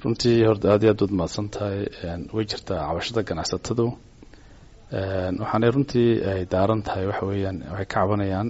runtii horta aad iyo aad waad mahadsan tahay way jirtaa cabashada ganacsatadu waxaanay runtii ay daaran tahay waxa weeyaan waxay ka cabanayaan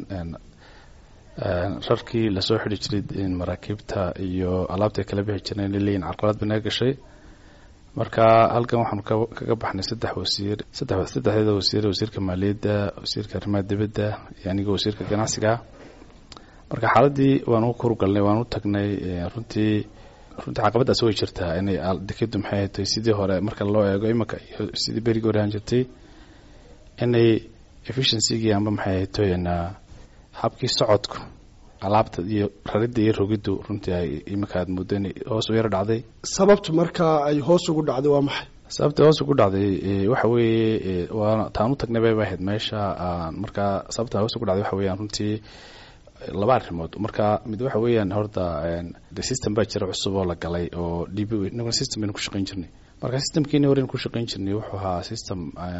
rarkii lasoo xidhi jiray maraakiibta iyo alaabta kala bixi jireen inay leeyihin carqalad bay naga gashay marka halkan waxaanu kaga baxnay saddex wasiir saddex saddexdeeda wasiir wasiirka maaliyadda wasiirka arrimaha dibadda iyo aniga wasiirka ganacsiga marka xaaladii waanu kurgalnay waanu tagnay runtii runtii caqabadaas way jirtaa inay dekedu maxay hatay sidii hore marka loo eego imanka iyo sidii berigii hore ahaan jirtay inay efficiency-gii amba maxay haytoy habkii socodku alaabta iyo raridda iyo rogiddu runtii ay iminka aad muddo inay hoos u yaro dhacday sababtu markaa ay hoos ugu dhacday waa maxay sababta hoos ugu dhacday waxa weeye waa taan u tagnay bay ahayd meesha markaa sababta hoos ugu dhacday waxa weeyaan runtii laba arrimood marka mid waxa weeyaan horta de system baa jira cusub oo la galay oo d b inaguna system baynu ku shaqayn jirnay marka systemkiini horeynu ku shaqayn jirnay wuxuu ahaa system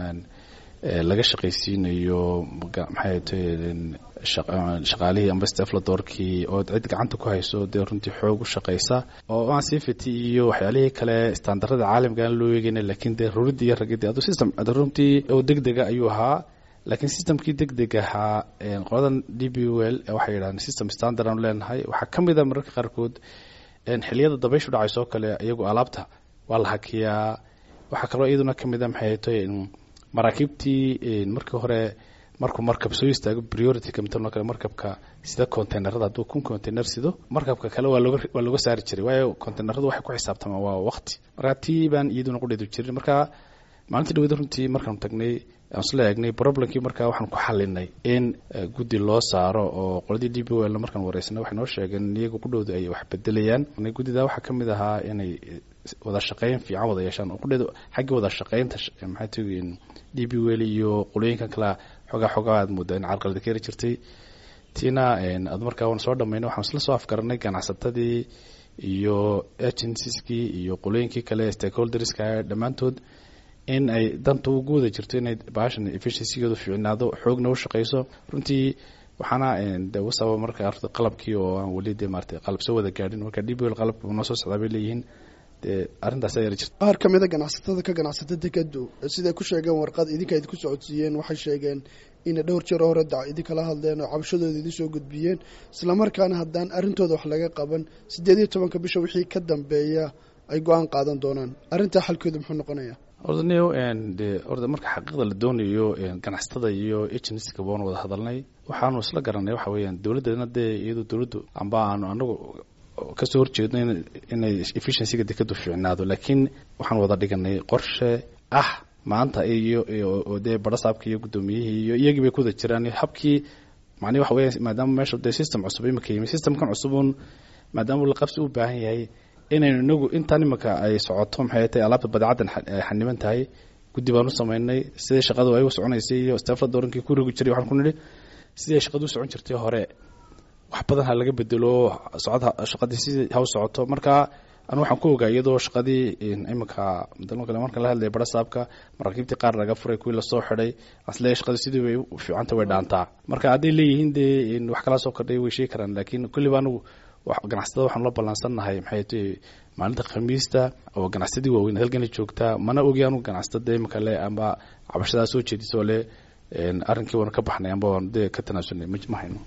laga shaqaysiinayo maxay tay shaqaalihii amba stefladoorkii oo cid gacanta ku hayso dee runtii xoog u shaqaysa oo aan safety iyo waxyaalihii kale standarada caalamka aan loo eegeyna laakiin dee ruridii iyo ragidii adu system runtii oo degdega ayuu ahaa laakiin systemkii degdeg ahaa qoladan d b l waxay yidhahdeen system standard aanu leenahay waxaa ka mid a mararka qaarkood xiliyada dabayshu dhacayso oo kale iyagu alaabta waa la hakiyaa waxaa kaloo iyaduna ka mid a maxay tay maraakiibtii markii hore markuu markab soo istaago priority kamidano kale markabka sida containerada hadduu kun container sido markabka kale waa looga waa looga saari jiray waayo containeradu waxay ku xisaabtamaan waa waqti marka tii baan iyaduna qudheedu jirin marka maalintii dhawada runtii markaanu tagnay aan isla eegnay problemkii markaa waxaan ku xalinay in guddi loo saaro oo qoladii d b l markaan wareysanay waxay noo sheegeen iyaga qudhooda ay wax bedelayaan guddida waxaa ka mid ahaa inay wada shaqeyn fiican wada yeeshaan oo qudheedu xaggii wada shaqeynta maxay tagin d b l iyo qolooyinkan kale xoogaa xoogaa aad moodaa in carqalada ka heri jirtay tiina ad markaa waan soo dhamaynay waxaan isla soo afgaranay ganacsatadii iyo agencieskii iyo qolooyinkii kale stakeholderska dhammaantood in ay danta ugu wada jirto inay baashan efficiencygeedu fiicnaado xoogna u shaqeyso runtii waxaana de usaba marka qalabkii oo aan weli de maarata qalab soo wada gaadhin marka d b l qalabka noo soo socdaa bay leeyihiin dee arrintaas ayaa jirta qaar ka mid a ganacsatada ka ganacsata dekedu siday ku sheegeen warqad idinka idinku socodsiiyeen waxay sheegeen inay dhowr jeer hore dac idinkala hadleen oo cabashadooda idin soo gudbiyeen islamarkaana haddaan arrintooda wax laga qaban siddeed iyo tobanka bisha wixii ka dambeeya ay go-aan qaadan doonaan arrintaa xalkooda muxuu noqonayaa orda neo de orda marka xaqiiqda la doonayo ganacsatada iyo agencyga waan wada hadalnay waxaanu isla garanay waxa weeyaan dowladdeedna dee iyadu dowladdu amba aanu anagu kasoo horjeedno inay efficiencyga dekadu fiicnaado laakiin waxaan wada dhiganay qorshe ah maanta iyo dee barasaabka iyo guddoomiyihii iyo iyagii bay kuwada jiraan habkii macnihi waxa weya maadaama meesha dee system cusub imika yimi systemkan cusubun maadaama la qabsi u baahan yahay inaynu inagu intaan imanka ay socoto maxay tahay alaabta badeecaddan xaniban tahay guddi baan u samaynay sidai shaqadu ay u soconaysay iyo stafla doorankii ku rogi jiray waxaan ku nidhi sidii ay shaqadu u socon jirtay hore wax badan ha laga bedelo socod shaqadii sidii ha u socoto marka anu waxaan ku ogaa iyadoo shaqadii iminka kale marka la hadlaya barasaabka maraakiibtii qaar laga furay kuwii lasoo xidhay asle shaqadu sidii way fiicanta way dhaantaa marka hadday leeyihiin dee wax kala soo kordhay way sheegi karaan laakiin kulliba anigu ganacsatada waxaanu la ballansannahay maxay tahay maalinta khamiista oo ganacsadii waaweyn halkana joogtaa mana ogi anu ganacsatada imika le amba cabashadaa soo jeediso le arrinkii waanu ka baxnay amba waanu dee ka tanaasulnay ma hayno